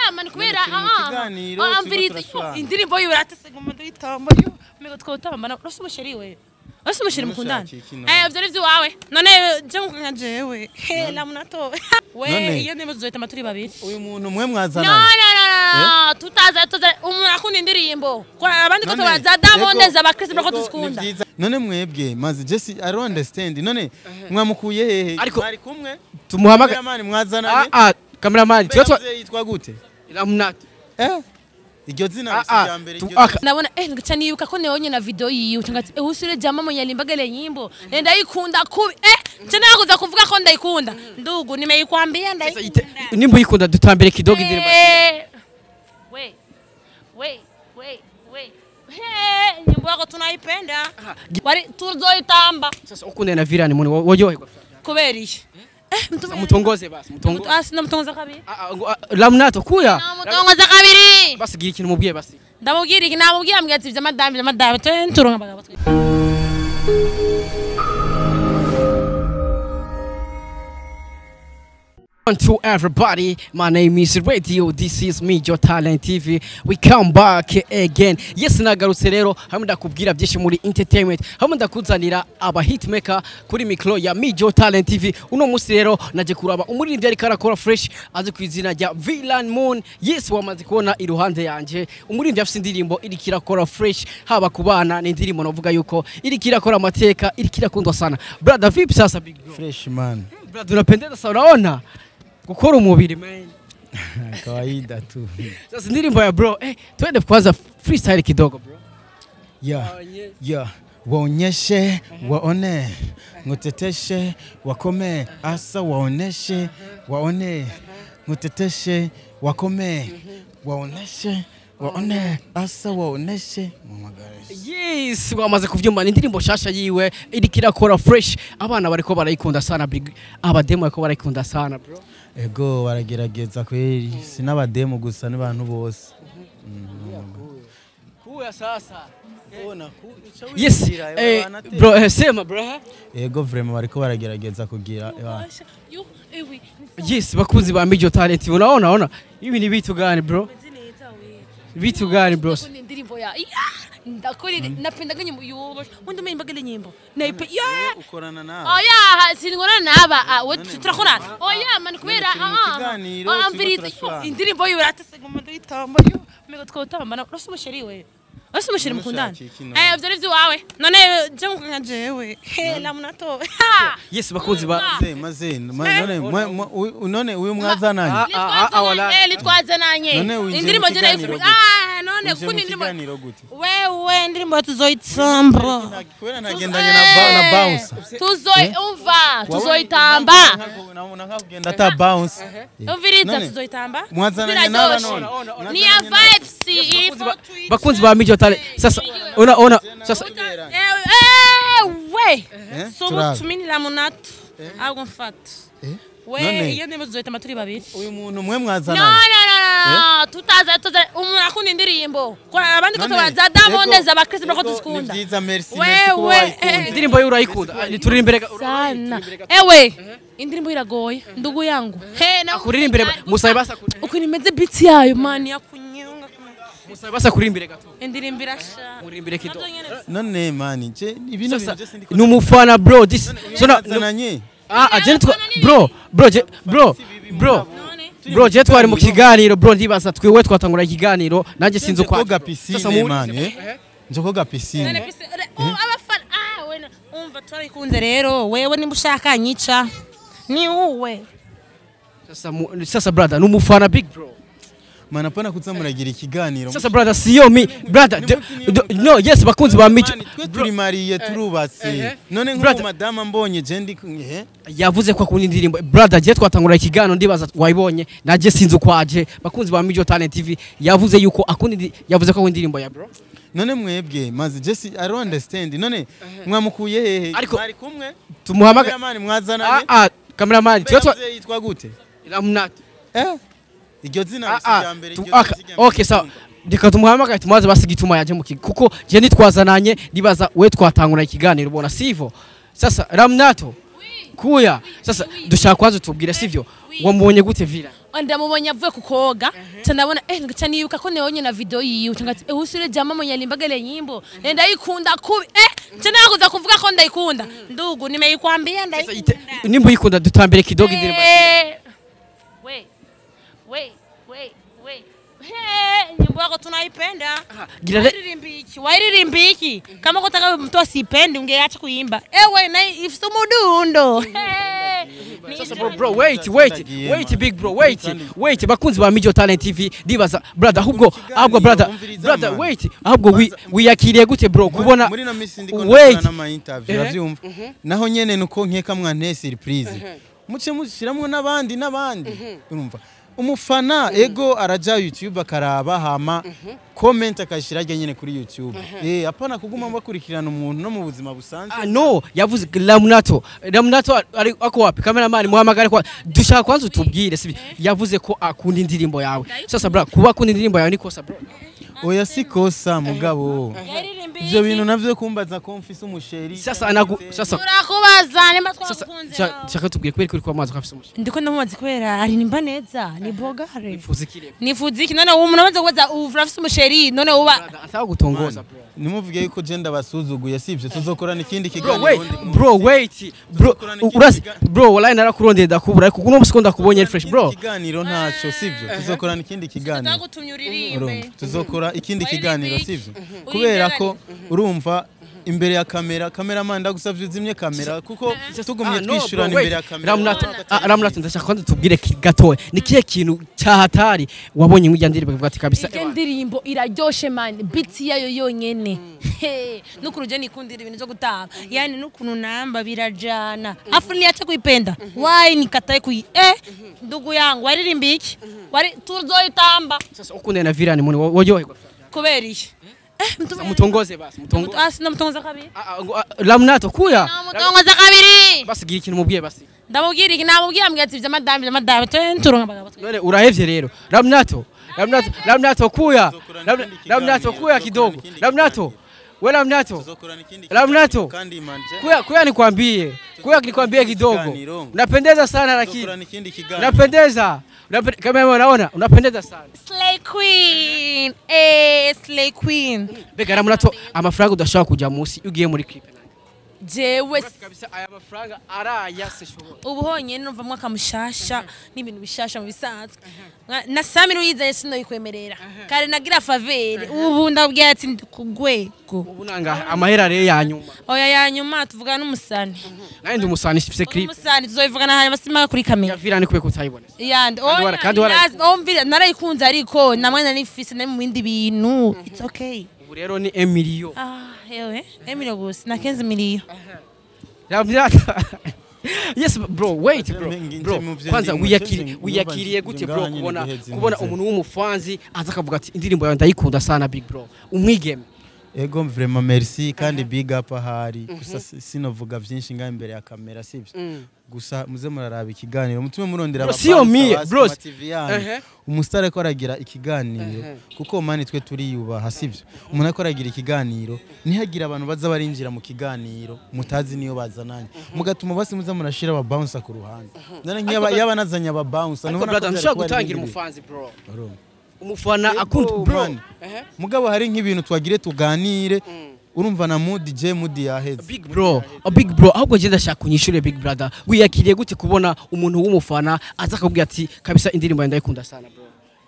mani kubera turi mu ah, kiganiro, ah, turiko amviriza turashwana. indirimbo yiwe ratesega umuntu yitamba yo mego twotambana urose umusheri we urose umusheri mukundana Namushakira iki eh ivyo nivyo wawe none je nkukanya jewe he la munato we None- iyo ndimo tuzohitama turi babiri uyu muntu mwe no mwazananye no no no tutaza tuza umuntu akunda indirimbo kora abandi ko None, tubaza Diamond yego, z'abakristo bako yego, ni tuzikunda vyiza. none mwebwe maze jesi i don't understand none mwamukuye hehe Ariko- mwari kumwe tumuhamagara Kameramani mwazananye ah ah kameramani twe twa Mbega yitwa gute Ramnat eh iryo zina Ah, si ah, irya mbere tu- iryo aka- nabona eh ngacha nibuka ko neonye na video yiwe ngati eh usire jama mwenye limbagale nyimbo eh ndayikunda kubi eh tena nakuza kuvuga ko ndayikunda ndugu nimeikwambia Sasa ite- ndayikunda nimba uyikunda dutambire kidogo indirimbo Eh, we we we we Hey, nyimbo yako tunaipenda wari tuzoitamba sasa ukundana na Virani muni woyoherwa kubera iki eh mtu mutongoze basi mutongoze ah sinamutongoza kabiri Ah, ah, ngo, ah, Ramnat kuya namutongoza kabiri basi gira ikintu mubwiye basi ndamubwira iki namubwira mbwira ati vy'amadami vy'amadami turonka abagabo twe On to everybody, my name is Radio, this is me, Joe Talent TV. We come back again. Yes, nagarutse rero, hamwe ndakubwira byinshi muri entertainment, hamwe ndakuzanira aba hitmaker kuri mikro ya me, Joe Talent TV. Uno musi rero naje kuraba umuririmbyi ariko arakora fresh, azi ku izina rya Villain Moon. Yes, wamaze kubona iruhande yanje, umuririmbyi afite indirimbo iriko irakora fresh, haba ku bana ni indirimbo navuga yuko iriko irakora amateka, iriko irakundwa sana. Brother, vipi sasa big bro? fresh man Brother, unapendeza sana, unaona? Kukora umubiri man. kawaida tu Sasa ndirimbo ya bro, eh, twende kwanza freestyle kidogo bro. ya ya waonyeshe waone nguteteshe wakome asa waoneshe waone nguteteshe wakome waoneshe waone asa waoneshe Mumagare. Yes, wamaze kuvyumva ni indirimbo shasha yiwe iriko irakora fresh. Abana bariko barayikunda sana big. Abademo bariko barayikunda sana bro. ego baragerageza kweri sinabademu gusa n'abantu bose Kuya sasa. Yes, eh, bro, eh, sema bro. eh. ego vrema bariko baragerageza kugira eh, Yo, ewe, Yes, bakunzi ba Mijo Talent. Unaona, ona. Hivi ni vitu gani bro? neza we. Vitu gani bro? Ndakunda indirimbo ya iya ndakuri napendaga nyimbo yubo undi umeyimbagale nyimbo naipe ya ukorana nawe oya sinigona naba ah, we turakorana oya mani kubera turi mu ah, kiganiro, ah, turiko amviriza turashwana. indirimbo yiwe ratesega umuntu yitamba yo mego twotambana urose umusheri we urose umusheri mukundana Namushakira iki none? eh ivyo nivyo wawe none je nkukanya jewe he la munato Yes, bakunzi ba maze maze ma- none mwe- mwe- uyu- none uyu mwazananye Ah, ah, ah, wala. eh litwaze nanye None winjiye indirimbo mu je kiganiro nayifu gute? ah none Winjiye mu kundi indirimbo kiganiro gute wewe indirimbo tuzoyitsamba kubera nagendanye na ba- na bounce tuzoy umva tuzoyitamba nakakugenda ata bounce umviriza None, tuzoyitamba mwazananye n'aba Biraryoshe. none ni ya vibes ifo tuyice. bakunzi ba Mijo Talent. Sasa ona ona sasa Ewe, ewe Eh, subu turabe. tuminira munatu ahubwo mfata we None- iyo ndimo tuzoyitamba turi babiri uyu muntu mwe no no mwazananye no no tutaza tuza umuntu akunda indirimbo kora abandi ko None, tubaza Diamond yego, z'abakristo bako yego, tuzikunda ni vyiza merci Wewe, merci kuba eh, wayikunze indirimbo yo urayikunda. Ah, Turi imbere ga- sana ewe indirimbo iragoye ndugu yangu he na Akuririmbire musabe basa kuri- ukuntu imeze beat yayo mani yakunyunga musabe basa kuri imbere gato. indirimbo irasha Murimbire kidogo. Navyo nyene none mani je ibino Sasa bintu byose ndiko ni umufana bro this so na mwazananye ah ah, je twa bro bro je bro bro none bro je twari mu kiganiro bro ndibaza twiwe twatangura ikiganiro nanjye sinzi uko koga piscine mani eh nje koga none piscine pise oh, abafana ah we umva twarikunze rero wewe nimba ushaka nyica ni uwe sasa mu- sasa brother ni umufana big bro mana pana kuza muragira ikiganiro sasa brother siyo mi brother de- de- no yes bakunzi ba mico Mani, twe turi mariye turubatse none Brother. nk'ubu madama mbonye je ndi eh yavuze ko akunda indirimbo brother je twatangura ikiganiro ndibaza wayibonye nanjye sinzi uko aje bakunzi ba mico talent tv yavuze yuko akunda indi- yavuze ko akunda indirimbo ya bro none mwebwe maze je si i don't understand none mwamukuye hehe Ariko- mwari kumwe tumuhamagara mani ah mwazananye ah cameraman twe twa Mbega yitwa gute Ramnat. eh iryo zina Ah, si ah, irya mbere tu- iryo zina aka- si irya mbere. okay sawa reka tumuhamagare tumubaze basi igituma yaje mu kigo kuko je nitwazananye ndibaza we twatangura ikiganiro ubona sivo sasa ramnato kuya sasa dushaka kwanza utubwire sivyo wamubonye gute vira ndamubonye avuye ku koga ca ndabona eh ngaca niyuka ko neonye na video yiwe ca ngati eh usire jama mwenye alimbagale nyimbo Eh, ndayikunda kubi eh ca nakuza kuvuga ko ndayikunda ndugu nimeikwambia Sasa ite- ndayikunda nimba uyikunda dutambere kidogo indirimbo Eh, we we we we He, nyimbo yako tunaipenda gira re- wairirimbi iki wairirimbi iki kama kutaka mtu asipendi ungeacha kuimba ewe na ifite umudundo He, ni Sasa ibyo bro, bro wait wait Ndagiye, wait man. big bro wait Kandi- wait bakunzi ba Mijo Talent TV ndibaza brother ahubwo ahubwo brother umviriza, brother man. wait ahubwo wi- Kwanza- wiyakiriye gute bro kubona muri na misi ndiko wait ndakora n'ama interview Eh. uravyumva naho nyene nuko nkeka mwanteye surprise muce mushiramwo n'abandi n'abandi urumva umufana ego araja youtube akaraba hama comment akashira rya nyene kuri youtube eh apana kuguma bakurikirana umuntu no mu buzima busanzwe Ah, no yavuze Lamunato Lamunato ari ako wapi cameraman muhamagare kwa dushaka kwanza utubwire sibi yavuze ko akunda indirimbo yawe sasa bro kuba akunda indirimbo yawe ni kosa bro oya sikosa mugabo Yaririmbi ivyo bintu navyo kumbaza ko mfise umusheri sasa anagu sasa turakubaza nimba sasa twakunze sha- shaka tubwire kweri kuri kwa mazi kafise umushi ndiko ndamubaza kubera aririmba neza ni bogare fuzi kirego nifuza iki none umuntu amaze kubaza ubu urafise umusheri none uba ataka gutongoza bro nimuvuge yuko je ndabasuzuguye sivyo tuzokorana ikindi Bro, kiganiro wait, ubundi munsi. bro, wait, bro, Tuzokorana ikindi urazi, kiga- bro, wallahi narakurondeye ndakubura ariko kuno musi ko ndakubonye ari fresh, bro. ikiganiro ntaco sivyo tuzokorana ikindi kiganiro ndagutumye uririmbe urumva tuzokora ikindi Wari kiganiro big. sivyo Uri kubera imbere ko urumva imbere ya kamera kameraman ndagusavye uzimye kamera kuko tugumye Ah, no, twishurana bro, imbere ya wait. kamera Ramunato, ah, Ramunato, ndashaka kwanza tubwire ki- gatoya ni kihe kintu cyahatari wabonye mu ndirimbo ukavuga ati kabisa iyo ndirimbo iraryoshe mani biti yayo yonyene He, n'ukuntu je nikundira ibintu vyo gutanga yani n'ukuntu namba birajana afu niyache kuipenda wai nikatae kui eh ndugu yangu waririmba iki wari tuzoitamba sasa ukundana na Virani muni woyoherwa kubera iki eh mtu mutongoze basi mutongoze ah sinamutongoza kabiri Ah, ah, ngo, ah, Ramunato kuya namutongoza kabiri basigira ikintu mubwiye basi ndamubwira iki namubwira mbwira ati vyamadame vyamadame turonka abagabo twe none urahevye rero Ramunato Ramunato Ramunato kuya Tuzokorana Ram- ikindi Ramunato kiganiro, kuya tuzokorana kidogo ikindi Ramunato we Ramunato tuzokorana ikindi Ramunato. kiganiro kandi manje kuya kuya nikwambie kuya nikwambie kidogo Kiganiro. unapendeza sana lakini tuzokorana ikindi kiganiro unapendeza Unape- kama unaona unapendeza sana slay queen eh slay queen mbega Ramunato amafaranga udashobora kujya munsi iyo ugiye muri clip jewe kabisa aya mafaranga araya sishobora ubu honyine numva mwaka mushasha n'ibintu bishasha mu bisanzwe Nka- na sami ruyizaye sinoyikwemerera kare nagira favere ubu ndabwira ati ndi ku rwego ubu nanga amahera rero ya nyuma oya ya nyuma tuvugana n'umusani nawe ndi umusani mfise clip umusani tuzobivugana hanyuma simaka kuri ya kamera Virani kubera utayibona yandi Kandi wara- kandi wara- mvira narayikunze ariko namwe narifise nari mu bindi bintu it's okay ubu rero ni Emilio ah yewe emilio gusa na kenzi miliyo Ramunato Yes bro wait bro Nje bro mu vyo kwanza ndimo, wiyakiri nje wiyakiriye ndumva gute nje bro ngaha nyene kubona guheza kubona intuze. umuntu w'umufanzi aza akavuga ati indirimbo yawe ndayikunda sana big bro umwigeme ego vraiment merci kandi big up ahari gusa si- sinovuga vyinshi ngaho imbere ya kamera sivyo gusa muze muraraba ikiganiro mutume murondera Bro, siyo mie, bro. TV yanyu Ehe. umusitari ariko aragira ikiganiro kuko mani twe turiyubaha sivyo umuntu ariko aragira ikiganiro ntihagira abantu baza barinjira mu kiganiro mutazi niyo bazananye mugatuma basi muza murashira aba bouncer ku ruhande none nk'iyaba yaba nazanye aba bouncer ariko ntubona ko brother byari nshobora kuba ari gutangira ibindi umufanzi bro bintu. umufana Ego, akunda bro man. mugabo hari nk'ibintu twagire tuganire urumva na mood je mood yaheze big bro a big bro ahubwo je ndashaka kunyishure big brother wiyakiriye gute kubona umuntu w'umufana aza akakubwira ati kabisa indirimbo yawe ndayikunda sana bro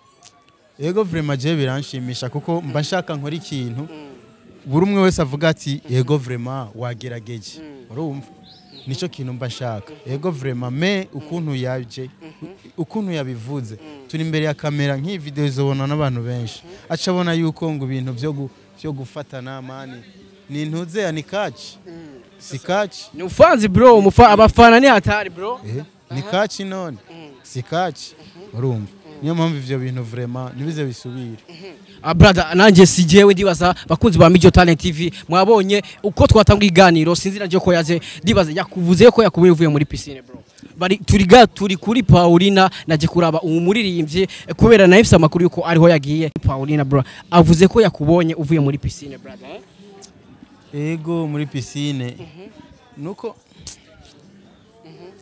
Ego vraiment je biranshimisha kuko mba nshaka nkora ikintu buri umwe wese avuga ati ego vraiment wagerageje urumva nico kintu mba nshaka ego vraiment me ukuntu yaje ukuntu yabivuze turi imbere ya kamera nk'iyi video izobona n'abantu benshi aca abona yuko ngo ibintu byo gu- byo gufatana mani ni intuze ya ni kaci si kaci ni ufanzi bro umufa abafana ni hatari bro Eh, ni kaci none si kaci urumva niyo mpamvu ivyo bintu vraiment ntibize bisubire Ah, brother nanjye si jewe ndibaza bakunzi ba Mijo Talent TV mwabonye uko twatanga iganiro sinzi nanje ko yaje ndibaza yakuvuze ko yakubuye uvuye muri piscine bro bari turi ga turi kuri Paulina naje kuraba umuririmbyi eh, kubera na ifise amakuru yuko ariho yagiye Paulina bro avuze ko yakubonye uvuye muri piscine brother eh? ego muri piscine nuko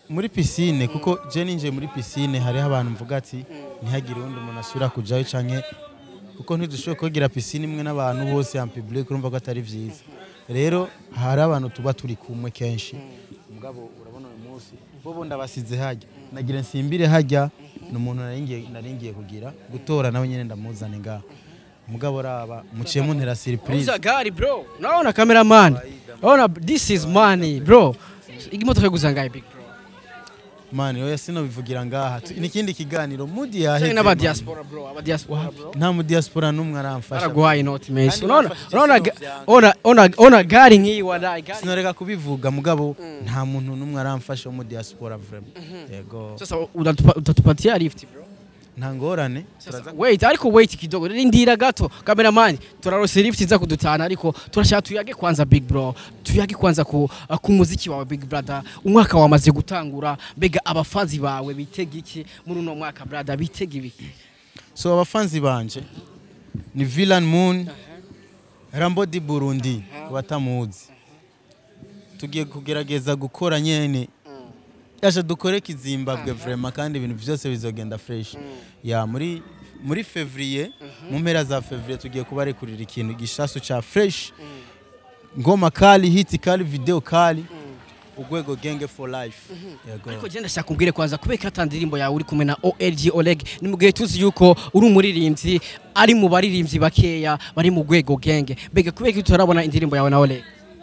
muri pisine kuko je ninjiye muri pisine hariho abantu mvuga ati ntihagire undi umuntu asubira kujayo canke kuko ntidushoboye kugira pisine imwe n'abantu bose en public urumva ko atari vyiza rero hari abantu tuba turi kumwe kenshi mugabo urabona uyu munsi bobo ndabasize hajya nagira nsimbire hajya ni umuntu naringiye naringiye kugira gutora nawe nyene ndamuzane ngaha mugabo raba muciye muntera surprise Uza gari bro. Unaona cameraman. Unaona this is money bro. Imodoka guza ngahe big bro. mani oya sinobivugira ngaha Tu- n'ikindi kiganiro mudi Cyane yaheze n'aba mani. diaspora bro. Aba diaspora bro. nta mu diaspora n'umwe aramfasha Baraguhaye inoti menshi. Kandi Unaona bafashe unaona sino ga- vyanga. ona ona ona gari nk'iyi walayi gari. sinoreka kubivuga mugabo nta muntu n'umwe aramfasha wo mu diaspora vraiment yego Sasa utatupa- utatupatia lift bro. nta ngorane Sasa turaza- wait ariko wait kidogo rindira gato cameraman turarose lift iza kudutana ariko turashaka tuyage kwanza big bro tuyage kwanza ku, ku muziki wawe big brother umwaka wamaze gutangura mbega abafazi bawe bitega iki muri uno mwaka brother bitega ibiki so abafanzi banje ni Villain Moon Rambo di Burundi batamuzi tugiye kugerageza gukora nyene yaje dukore kizimbabwe vraiment kandi ibintu byose bizogenda fresh ya muri muri fevrier mu mpera za fevrier tugiye kubarekurira ikintu gishasu cha fresh ngoma kali hiti kali video kali ugwego genge for life yego ariko je ndashaka umbwire kwanza kubera ata ndirimbo yawe uri kumwe na OLG Oleg ni mu gihe tuzi yuko uri umuririmbyi ari mu baririmbyi bakeya bari mu rwego genge mbega kubera ko tutarabona indirimbo yawe na Oleg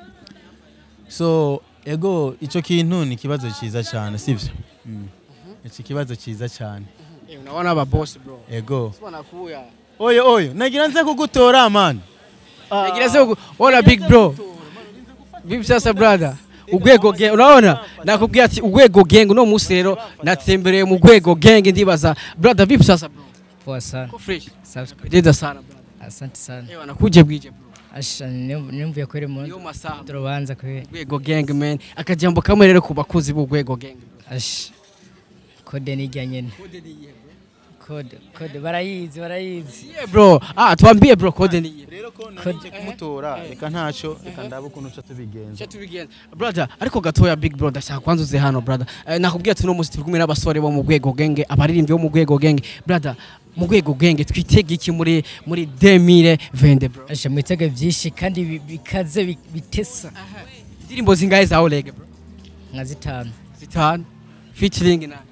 so ego icyo kintu ni ikibazo cyiza cyane sibyo mm. iki kibazo cyiza cyane Eh, unaona aba boss bro ego Sibona kuya oyo oyo nagira nze kugutora man Nigireze ugu- ona big bro. Vipi sasa brother? Ugwego gang unaona nakubwira ati ugwego gang uno munsi rero natembereye mu gwego gang ndibaza brother vipi sasa bro? Poa sana. Ko fresh. Safi. Pendeza sana brother. Asante sana. Ewa nakuje bwije bro. Asha nimvuye kuri mu Yo masaha. turubanza kwe. Ugwego gang man. Akajambo kamwe rero ku bakuzi b'ugwego gang. Asha. Kode nijya nyene. Kode kode barayizi barayizi. Yeah bro. Ah tuambie bro code ni iye. rero ko narinje kumutora reka ntacyo reka ndabe ukuntu uca tubigenza Cha tubigenza. Brother, ariko gatoya big bro ndashaka kwanza uze hano brother. Eh, nakubwiye ati uno munsi turi kumwe n'abasore bo mu rwego genge, abaririmbyi bo mu rwego genge. Brother, mu rwego genge twitega iki muri muri 2020 bro? Asha mwitege byinshi kandi bi- bikaze bi- bitesa Indirimbo zingahe za Oleg bro? nka zitanu. Zitanu. Featuring na.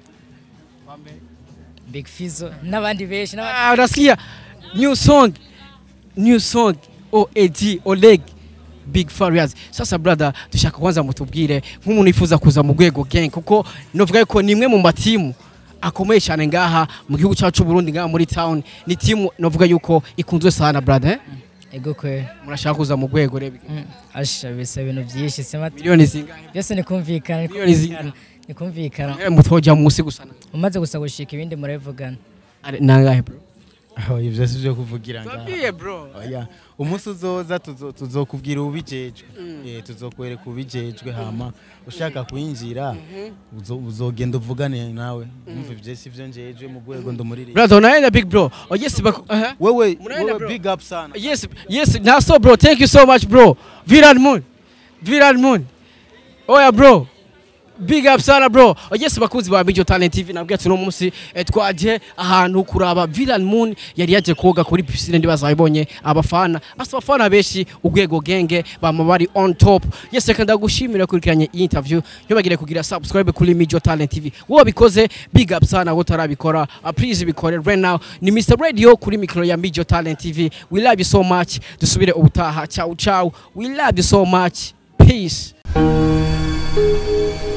Big Fizzo n'abandi benshi n'abandi Ah, unasikia new song. New song. OAG Oleg Big Farias. Sasa brother, dushaka kwanza mutubwire nk'umuntu yifuza kuza mu rwego gang kuko novuga ko nimwe mu matimu akomeye cyane ngaha mu gihugu cyacu Burundi ngaha muri town ni timu novuga yuko ikunzwe sana brother eh? ego kwe. murashaka kuza mu rwego rebe Mm, Asha bisa ibintu byinshi sema miliyoni zingahe byose ni kumvikana ni Miliyoni kumvikana. zingana. Ni kumvikana. Eh, mutoja munsi gusa Umaze gusa gushika ibindi murevugana. Ari- nangahe bro aho ibyo si byo kuvugira ngaha Twabwiye bro oya umunsi uzoza tuzo- tuzokubwira ubijejwe eh tuzokwereka ubijejwe hama ushaka kwinjira uzo- uzogenda uvugane nawe umva ibyo si byo njejwe mu rwego ndumuririmbyi brother unaenda big bro oh yes bako uh -huh. wewe Munaenda, wewe bro. big up sana Yes, yes, Naso bro, thank you so much bro. Viral Moon. Viral Moon. Oya bro. Big up sana bro. Oh, yes bakuzi ba Mijo Talent TV nabwiye ati no munsi eh, twaje ahantu kuraba Viral Moon yari yaje koga kuri piscine ndibaza bayibonye abafana. Asa abafana benshi ugwego genge bama bari on top. Yes reka ndagushimira kurikiranye iyi interview. Ntibagire kugira subscribe kuri Mijo Talent TV. Wowe bikoze big up sana wowe utarabikora. Uh, please bikore right now. Ni Mr Radio kuri micro ya Mijo Talent TV. We love you so much. Dusubire ubutaha. Ciao ciao. We love you so much. Peace.